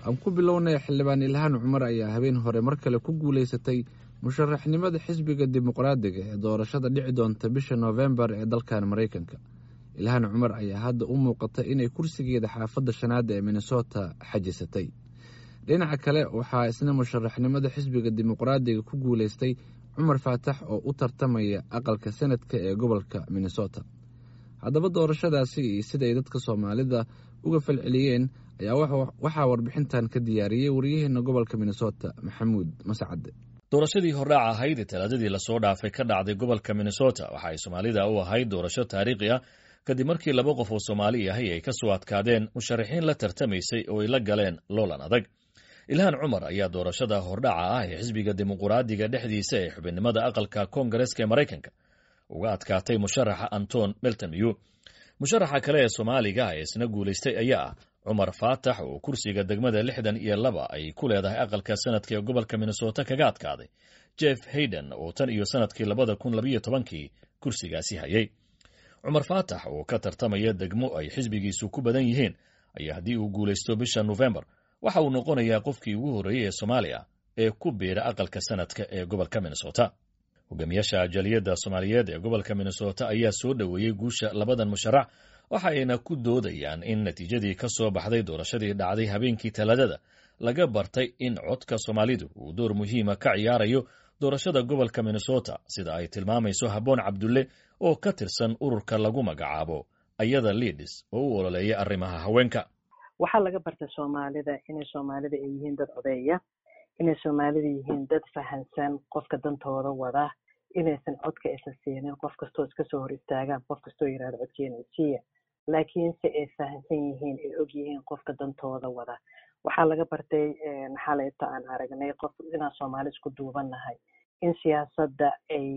aan ku bilownay xildhibaan ilhaan cumar ayaa habeen hore mar kale ku guulaysatay musharaxnimada xisbiga dimuqraadiga ee doorashada dhici doonta bisha noofembar ee dalkan maraykanka ilhaan cumar ayaa hadda u muuqata inay kursigeeda xaafadda shanaad ee minnesota xajisatay dhinaca kale waxaa isna musharaxnimada xisbiga dimuqraadiga ku guulaystay cumar faatax oo u tartamaya aqalka sanadka ee gobolka minnesota haddaba doorashadaasi iyo siday dadka soomaalida uga falceliyeen ayaa waxaa warbixintan ka diyaariyey waryaheena gobolka minnesota maxamuud mascade doorashadii hordhaac ahayd ee talaadadii lasoo dhaafay ka dhacday gobolka minnesota waxa ay soomaalida u ahayd doorasho taariikhi ah kadib markii laba qof oo soomaali ahi ay ka soo adkaadeen musharaxiin la tartamaysay oo ay la galeen loolan adag ilhaan cumar ayaa doorashada hordhaca ah ee xisbiga dimuquraadiga dhexdiisa ee xubinnimada aqalka koongareska ee maraykanka uga adkaatay musharaxa anton beltamiyu musharaxa kale ee soomaaliga ee isna guulaystay ayaa ah cumar faatax oo kursiga degmada lixdan iyo laba ay ku leedahay aqalka sanadka ee gobolka minnesota kaga adkaaday jeff hayden oo tan iyo sanadkii labada kun labayo tobankii kursigaasi hayay cumar faatax oo ka tartamaya degmo ay xisbigiisu ku badan yihiin ayaa haddii uu guulaysto bisha nofembar waxa uu noqonayaa qofkii ugu horreeyey ee soomaaliya ee ku biira aqalka sanadka ee gobolka minnesota hogaamiyaasha jaliyadda soomaaliyeed ee gobolka minnesota ayaa soo dhoweeyey guusha labadan musharax waxa ayna ku doodayaan in natiijadii ka soo baxday doorashadii dhacday habeenkii talaadada laga bartay in codka soomaalidu uu door muhiima ka ciyaarayo doorashada gobolka minnesota sida ay tilmaamayso habboon cabdulle oo ka tirsan ururka lagu magacaabo ayada liidis oo u ololeeya arrimaha haweenka waxaa laga bartay soomaalida inay soomaalida ay yihiin dad odeeya inay soomaalida yihiin dad fahansan qofka dantooda wada inaysan codka aysan siinin qof kastoo iska soo hor istaagaan qof kastoo yirahdo codkeena siiya laakiinse ay fahansan yihiin ay og yihiin qofka dantooda wada waxaa laga bartay xalayto aan aragnay qof inaan soomaali isku duubannahay in siyaasadda ay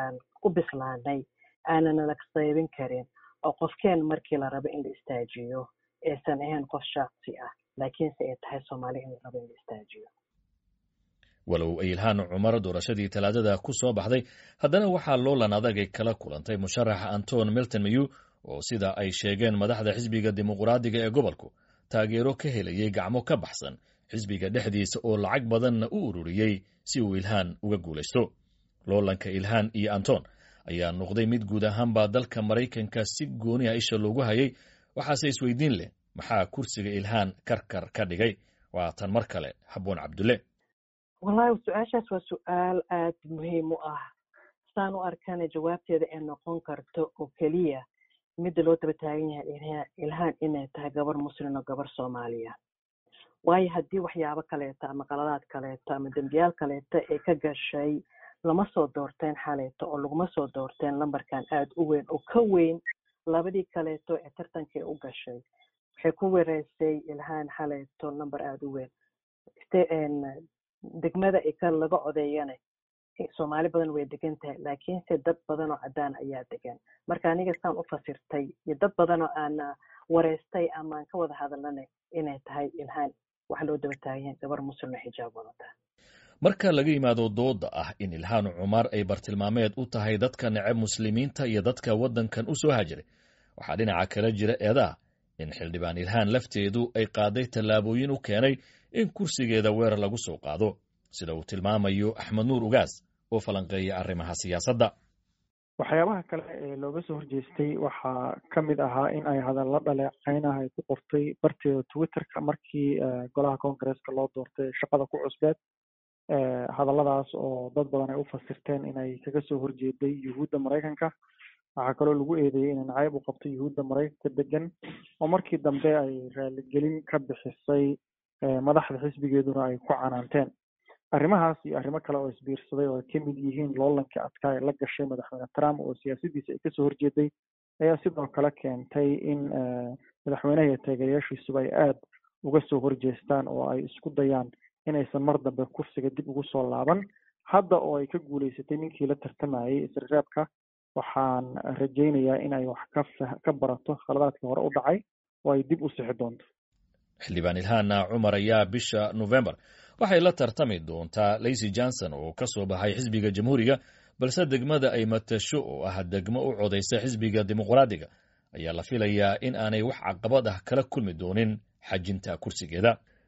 u bislaanay aanana la qaybin karin oo qofkeen markii la rabo in la istaajiyo aysan ahayn qof shaksi ah laakiinse ay tahay soomaali in la rabo in la istaajiyo walow ay ilhaan cumar doorashadii talaadada ku soo baxday haddana waxaa loolan adagay kala kulantay musharaxa anton milton mayu oo sida ay sheegeen madaxda xisbiga dimuquraadiga ee gobolku taageero ka helayay gacmo ka baxsan xisbiga dhexdiisa oo lacag badanna u ururiyey si uu ilhaan uga guulaysto loolanka ilhaan iyo anton ayaa noqday mid guud ahaanba dalka maraykanka si gooni ah isha loogu hayay waxaase isweydiin leh maxaa kursiga ilhaan karkar ka dhigay waa tan mar kale habboon cabdulle wallahi su-aashaas waa su-aal aad muhiim u ah saan u arkana jawaabteeda ay noqon karto oo keliya midda loo daba taagan yahay ilhaan inay tahay gabar muslim oo gabar soomaaliya waayo haddii waxyaabo kaleeto ama qaladaad kaleeto ama dembiyaal kaleeto ay ka gashay lama soo doorteen xaleeto oo laguma soo doorteen lambarkan aad u weyn oo ka weyn labadii kaleeto ee tartankii u gashay waxay ku wereysay ilhaan xaleeto lamber aada u weyn degmada ka laga codeeyana soomaali badan way degan tahay laakiinse dad badan oo cadaan ayaa degan marka aniga saan u fasirtay iyo dad badan oo aan wareystay ama aan ka wada hadalnana inay tahay ilhaan waxa loo daba taaganyahay gabar muslimna xijaab wadata marka laga yimaado dooda ah in ilhaan cumar ay bartilmaameed u tahay dadka neceb muslimiinta iyo dadka waddankan u soo hajiray waxaa dhinaca kala jira eedaha in xildhibaan ilhaan lafteedu ay qaaday tallaabooyin u keenay in kursigeeda weerar lagu soo qaado sida uu tilmaamayo axmed nuur ugaas oo falanqeeya arrimaha siyaasadda waxyaabaha kale ee looga soo horjeestay waxaa ka mid ahaa in ay hadallo dhaleeceynaha ay ku qortay barteeda twitterka markii golaha koongareeska loo doortay shaqada ku cusbeed hadalladaas oo dad badan ay u fasirteen inay kaga soo horjeeday yuhuudda maraykanka waxaa kaloo lagu eedeeyey inay nacayb u qabto yuhuudda maraykanka degan oo markii dambe ay raaligelin ka bixisay madaxda xisbigeeduna ay ku canaanteen arrimahaas iyo arrimo kale oo isbiirsaday oo ay ka mid yihiin loolankii adkaa ee la gashay madaxweyne trump oo siyaasadiisa ay kasoo horjeeday ayaa sidoo kale keentay in madaxweynaha iyo taageerayaashiisuba ay aada uga soo horjeestaan oo ay isku dayaan inaysan mar dambe kursiga dib ugu soo laaban hadda oo ay ka guulaysatay ninkii la tartamayay isrereebka waxaan rajaynayaa in ay wax ka barato khaladaadkii hore u dhacay oo ay dib u sixi doonto xildhibaan ilhaana cumar ayaa bisha nofembar waxay la tartami doontaa laysy johnson oo ka soo baxay xisbiga jamhuuriga balse degmada ay matasho oo ah degmo u codaysa xisbiga dimuqraadiga ayaa la filayaa in aanay wax caqabad ah kala kulmi doonin xajinta kursigeeda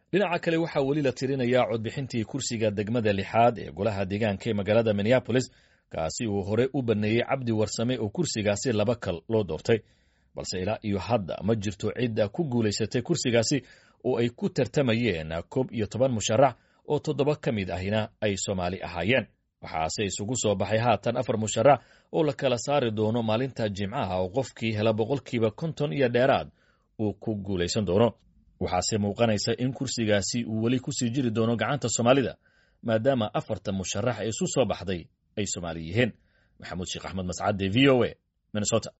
dhinaca kale waxaa weli la tirinayaa codbixintii kursiga degmada lixaad ee golaha deegaanka ee magaalada minneabolis kaasi uu hore u baneeyey cabdi warsame oo kursigaasi laba kal loo doortay balse ilaa iyo hadda ma jirto cidda ku guulaysatay kursigaasi oo ay ku tartamayeen koob iyo toban musharax oo toddoba ka mid ahina ay soomaali ahaayeen waxaase isugu soo baxay haatan afar musharax oo la kala saari doono maalinta jimcaha oo qofkii hela boqolkiiba konton iyo dheeraad uu ku guulaysan doono waxaase muuqanaysa in kursigaasi uu weli kusii jiri doono gacanta soomaalida maadaama afarta musharax ee isu soo baxday ay soomaali yihiin maxamuud sheekh axmed mascade v o a minnesota